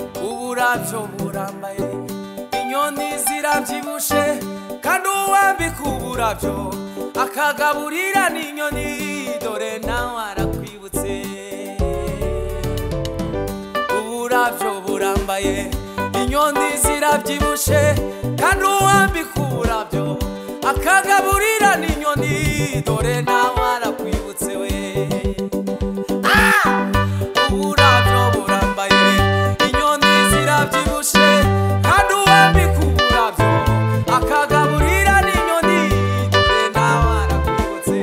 uburabyo burambaye inyoni zirabyibushe kandi uwambika uburabyo akagaburira n'inyoni dore nawe arakwibutse uburabyo burambaye inyoni zirabyibushe kandi uwambika uburabyo akagaburira n'inyoni dore nawe arakwibutse we uburabyo burambaye inyoni zirabyibushe kandi uwambika uburabyo akagaburira n'inyoni dore nawe arakwibutse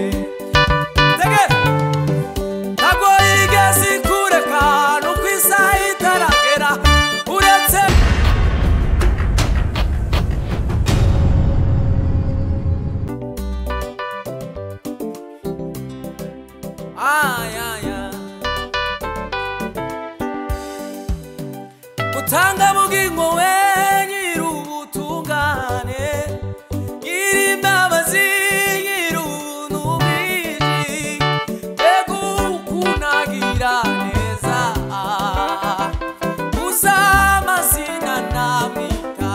tegera ntabwo yigeze ikureka no ku isaha itaragera uretse ay, ay, ay. butanga bugingo we nyir'ubutungane nyir'imbabazi nyir'ubunubwiji mbega ukunagira neza uza amazina namwita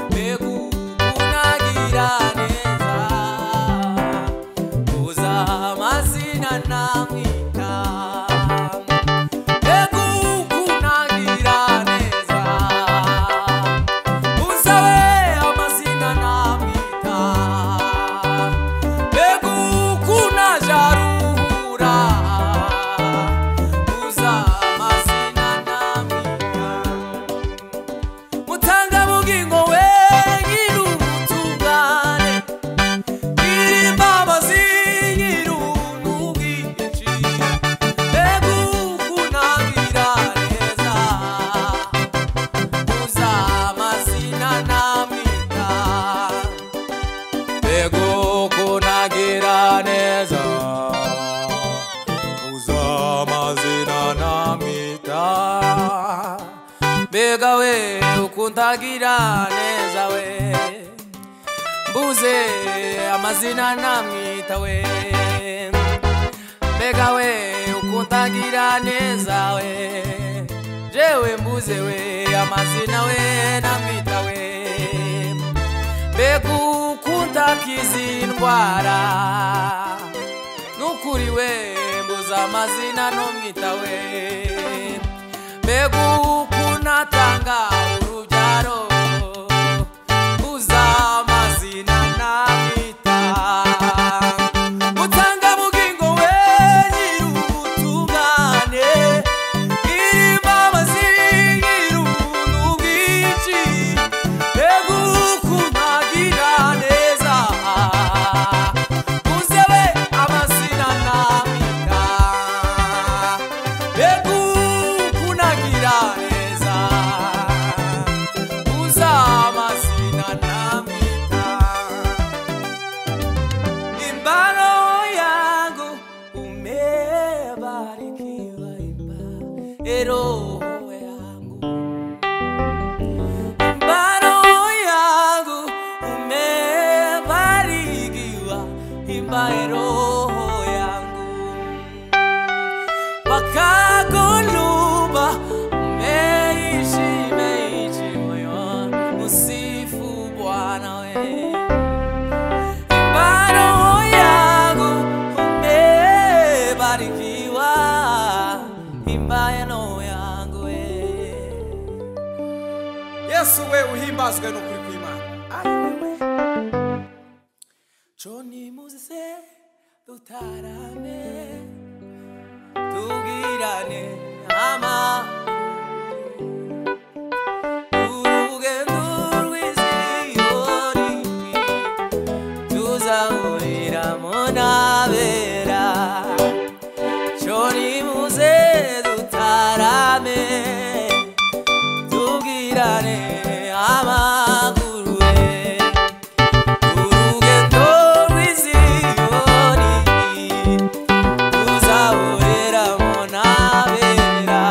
mbega ukunagira neza uza amazina namwita mbega ukunagira neza uza we amazina namwita mbega ukunajaruhura uza amazina namwita mutanga bugingo we nyir'ubutungane Irimbabazi nyir'ubwinshi, mbega ukunabira neza, uza amazina namwita, mbega ukunagira neza, uza amazina namwita, mbega we ukundagira neza we mbuze amazina namwita we mbega we ukundagira neza we jewe mbuze we amazina we namwita we mbega ukunda kizi ndwara nukuri we mbuze amazina nomwita we mbega ukunatanga urubyaro uza amazina namwita mutanga bugingo we nyir'ubutungane nyir'imbabazi nyir'ubuntu bwinshi mbega ukunagira neza uze we amazina namwita mbega ukunagira neza uza amazina namita imbaro yangu umebarikiwa imba roho yangu imbaro yangu umebarikiwa imba roho yangu bakagoluba meishimeichi moyo usifu bwana we imbaro yangu umebarikiwa imbayano yangu we yesu we uhimbazwe n'ukuri kw'imana joni muzize dutarame tugirane ama urugendo rw'iziyoni tuzahurira mu ntabera shori muze dutarame tubwirane amaguru we urugendo rw'iziyoni tuzahurira mu ntabera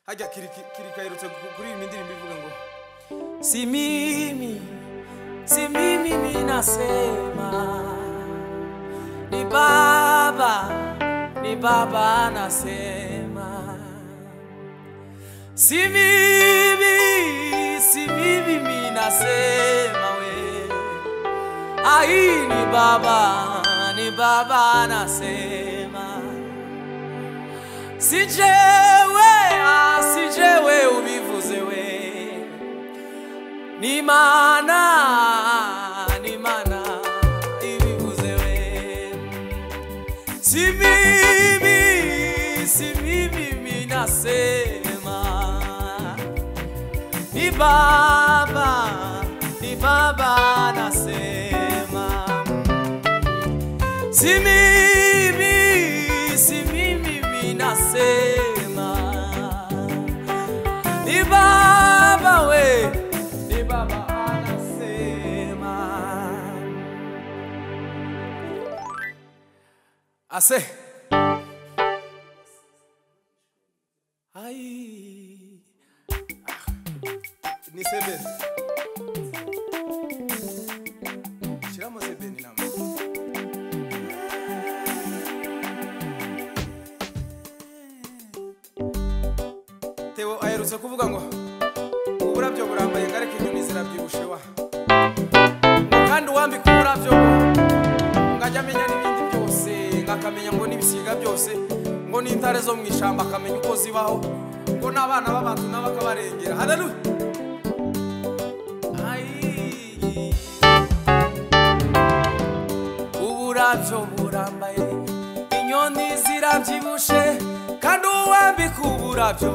hajya kiri kiri kaherutse kuririmba indirimbo ivuga ngo si mimi si mimi minasema ni baba ni baba anasema si mimi si mimi minasema we ai ni baba ni baba anasema si jewe ah, si jewe ubivuze we ni mana ni mana ibivuze we si mimi si mimi minasema ni baba ni baba nasema si mimi si mimi minasema ni baba we ni baba anasema ase ai ni sebeni shyiramo sebeni nawe tewo aherutse kuvuga ngo uburabyo burambaye ngareke inyoni zirabyibushe wa ngo kandi uwambika uburabyo ngo ngo ajye amenya n'ibindi byose ngo akamenya ngo n'ibisiga byose ngo n'intare zo mu ishyamba akamenya uko zibaho ngo n'abana b'abantu nabo akabarengera haleluya Ai. uburabyo burambaye inyoni zirabyibushe kandi uwambika uburabyo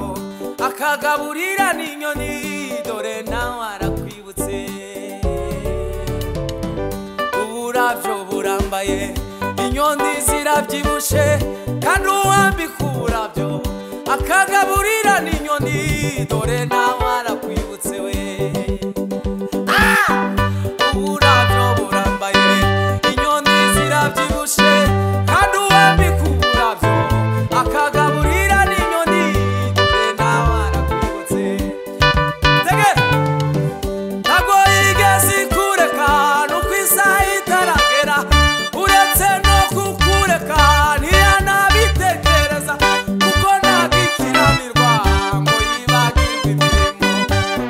akagaburira n'inyoni dore nawe arakwibutse uburabyo burambaye inyoni zirabyibushe kandi uwambika uburabyo akagaburira n'inyoni dore nawe arakwibutse we uburabyo burambaye inyoni zirabyibushe kandi uwambika uburabyo akagaburira n'inyoni dore nawe arakwibutse tege ntabwo yigeze ikureka no ku isaha itaragera uretse no kukureka ntiyanabitekereza kuko ntabwo ikiranirwa ngo yibagirwe imirimo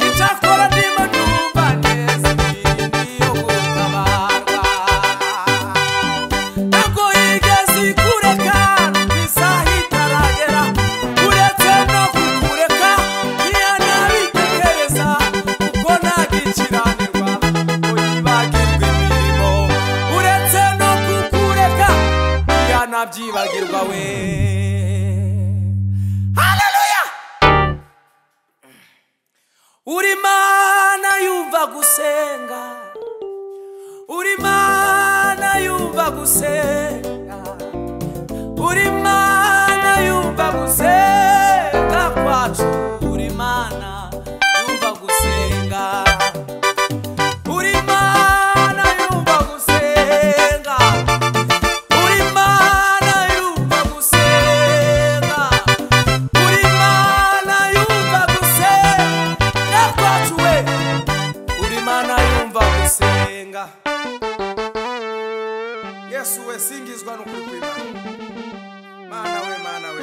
icyakora ndimo numva neza imirimo yo gutabarwa ntabwo yigeze ikureka ku isaha itaragera uretse no kukureka ntiyanabitekereza kuko ntagikiranirwa ngo yibagirwe imirimo uretse no kukureka ntiyanabyibagirwa we haleluya uri mana yumva gusenga uri mana yumva gusenga uri mana yumva gusenga kwacu uri mana yumva gusenga uri mana yumva gusenga uri mana yumva gusenga uri mana yumva gusenga kwacu we uri mana yumva gusenga yesu we singizwa n'ukuri kw'imana mana we mana we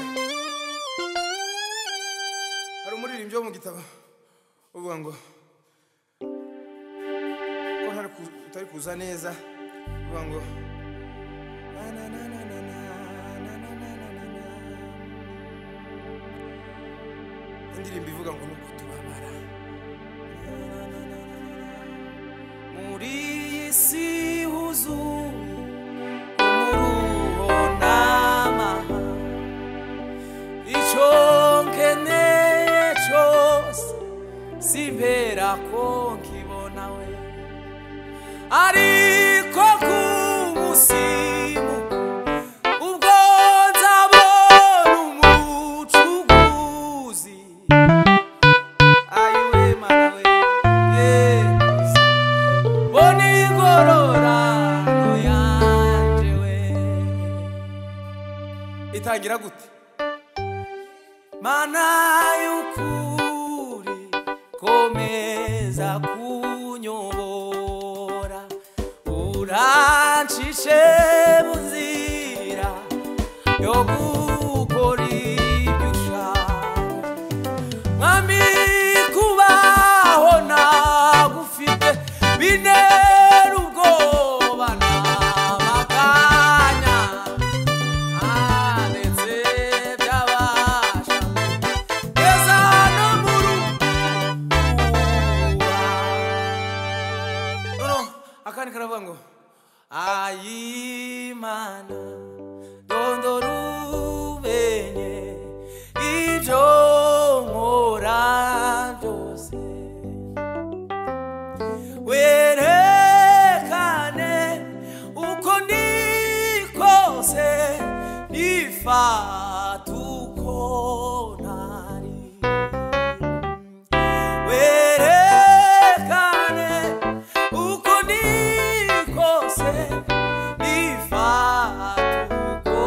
hari umuririmbyi wo mu gitabo uvuga ngo ko ntari ku- utari kuza neza uvuga ngo na na na na na na na na na na na na. indirimbo ivuga ngo ni ukutubabara muri iyi si huzuye umuruho n'amahanga icyo nkeneye cyose simpera ko nkibona we ariko ku musimu ubwo nzabona umucuguzi ayiwe mana we yesu bona ingororano yanje we itangira gute mana y'ukuri komeza kunyobora urancishe mu nzira yo gukora ibyo ushaka mwami kubaho nagufite binera ubwoba n'amaganya ndetse byabasha kugeza no mu rukuba noneho akandi karavuga ngo ayimana ndondora umenye ibyo nkora byose werekane uko ndi kose nifata uko ntari werekane uko ndi kose nifata uko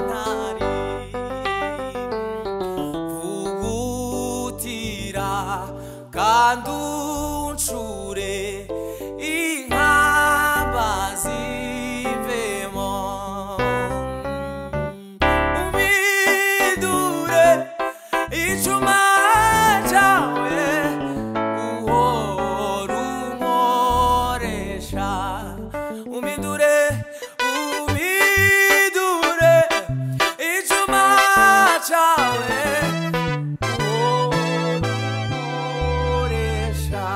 ntari vugutira kandi uncure inkamba zivemo umidure icuma cyawe uhora unkoresha umidure umidure icuma cyawe uhora unkoresha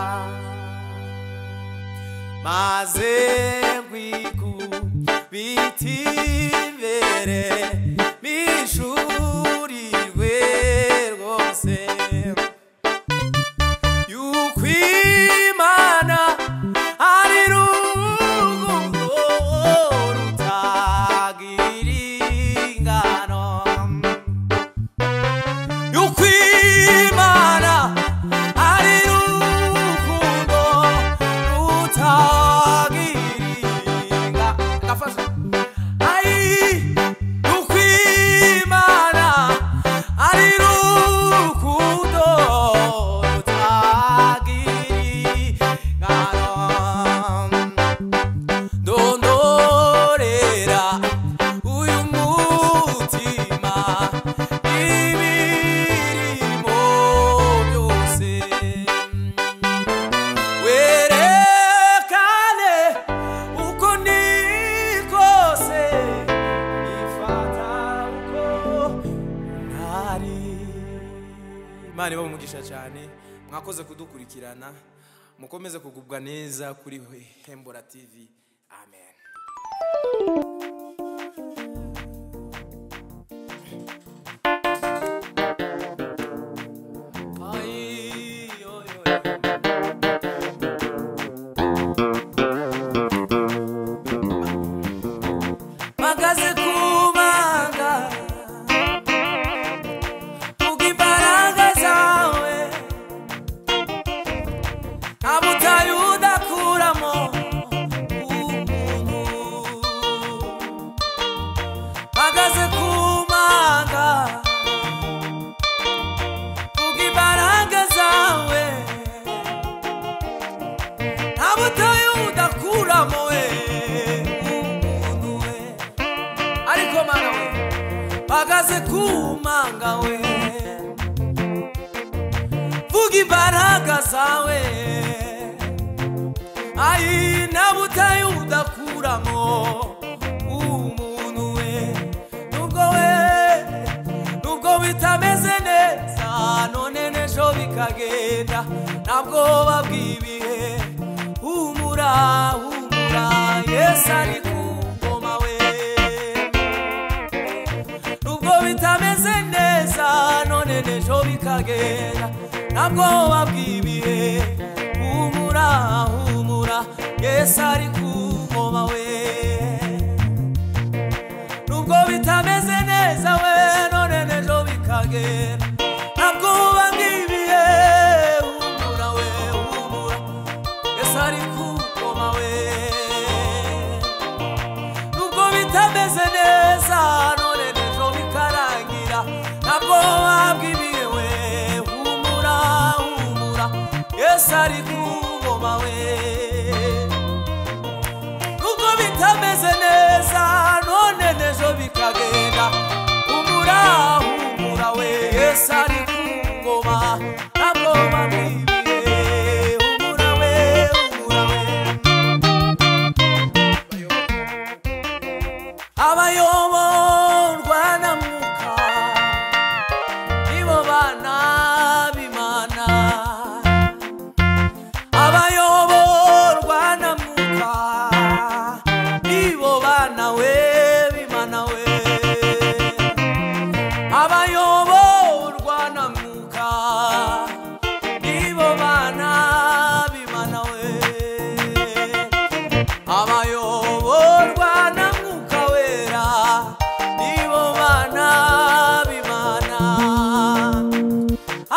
maze kwikubita imbere bishurirwe rwose yuko imana ari rugundo rutagira ingano y'ukwimana ari rukundo rutagiringa gafashe ayi y'ukwimana ari rukundo rutagiringa ndondorera uyu mutima ibirimo byose werekane uko ni kose ifata uko ntari imana iba umugisha cyane mwakoze kudukurikirana mukomeze kugubwa neza kuri hembora tv amen Ay, oy, oy, oy. mpagaze ku manga vuga imbaraga zawe nta butayu udakuramo umuntu mpagaze ku manga vuga imbaraga zawe nta butayu udakuramo we umuntu we ariko mana we mpagaze ku manga we vuga imbaraga zawe ayi nabutaye udakuramo umuntu we nubwo we nubwo bitameze neza none n'ejo bikagenda ntabwo babwibihe humura humura yesu ari ku ngoma we nubwo bitameze neza none n'ejo bikagera ntabwo babwibihe humura humura yesu ari ku ngoma we nubwo bitameze neza we none n'ejo bikagera ntabwo babwibihe humura we humura yesu ari ku ngoma we nubwo bitameze neza none n'ejo bikarangira ntabwo wabwibiwe ari ku ngoma we nuko bitameze neza none n'ejo bikagenda humura humura we yesu ari ku ngoma ntabwo bamwibiye humura we humura we abayoborwa na mwuka nibo bana b'imana abayoborwa na mwuka nibo bana we b'imana we abayoborwa na mwuka nibo bana b'imana we abayoborwa na mwuka wera nibo bana b'imana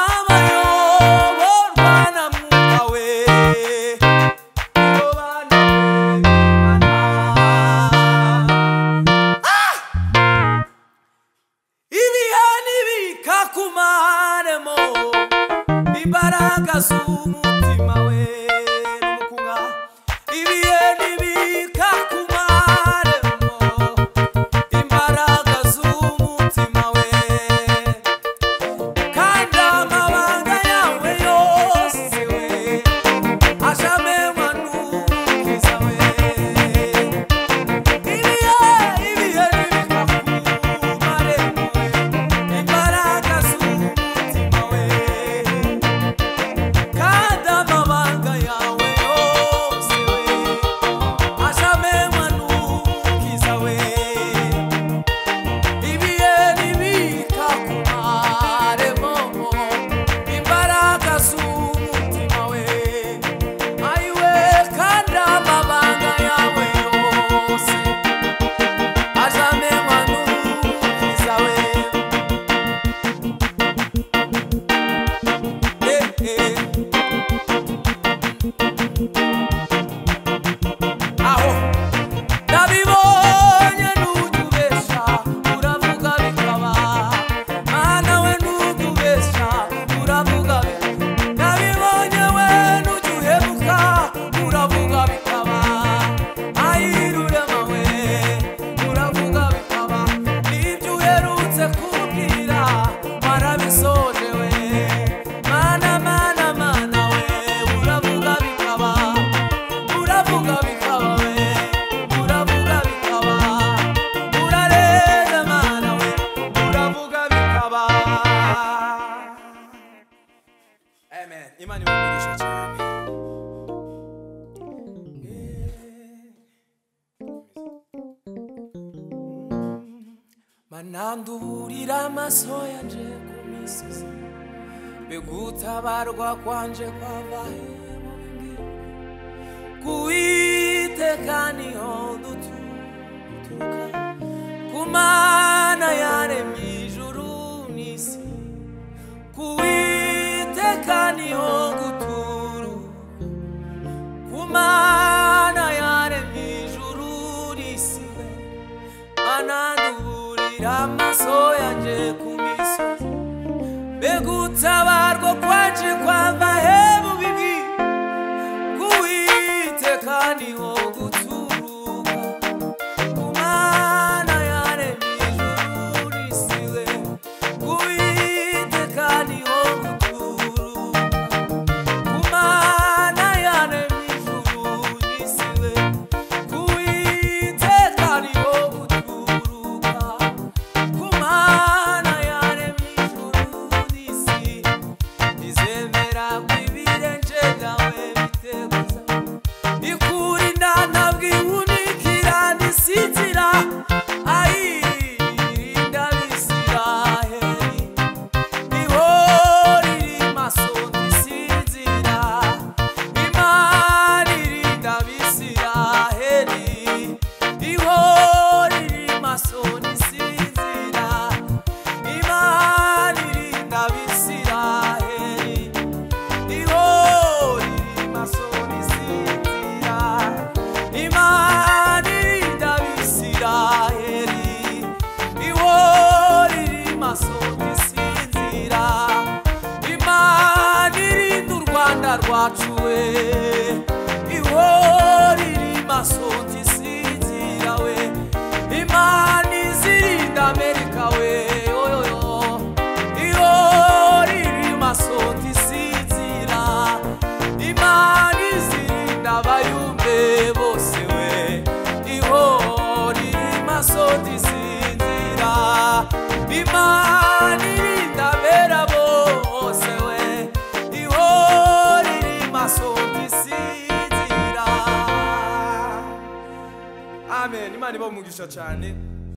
abayoborwa na mwuka we nibo bana b'imana ibihe nibikakumaremo imbaraga z'umutima we n'umukunga ibihe nibikakumaremo imbaraga z'umutima we kandi amabanga yawe yose we ashamenywa n'umukiza we ibihe ibihe nibikakumaremo imbaraga z'umutima we kandi amabanga yawe yose we ashamenywa n'umukiza we ibihe nibika ku maremo imbaraga z'umutima we ayiwe kandi amabanga yawe yose ashamenywa n'umukiza we eh, eh. aho ndabibonye ntujyubeshya uravuga bikaba mana we ntujyubeshya uravuga bikaba ndabibonye we ntujyuhebuka uravuga bikaba ayirurema we uravuga bikaba n'ibyo uherutse kumbwira warabisoje we mana mana mana we uravuga bikaba uravuga bikaba we uravuga bikaba urareza mana we uravuga bikaba amen imana imugurisha cyane mananduburira amaso yanje ku misozi begutabarwa kwanje kwava hemugi kuwiteka niho duturuka ku mana yaremye ijuru n'isi kuwiteka niho guturuka ku mana yaremye ijuru n'isi we ananduburira amaso yanje ku misozi begutabarwa kwaje kwava hemu bibi kuwiteka niho guturuka kumana yaremye ijuru n'isi we kuwiteka niho guturuka kumana yaremye ijuru n'isi we kuwiteka niho guturuka kumana yaremye ijuru n'isi ntizemera kwibire nje nawe biteguza ikurinana wacu we iwo riri masonzi sinzira we imana izirinda amerika we oyoyo iwo riri masonzi sinzira imana izirinda abayumbe bose we iwo riri masonzi sinzira imana irinda abera bose we iwo riri masonzi sinzira amen imana iba umugisha cyane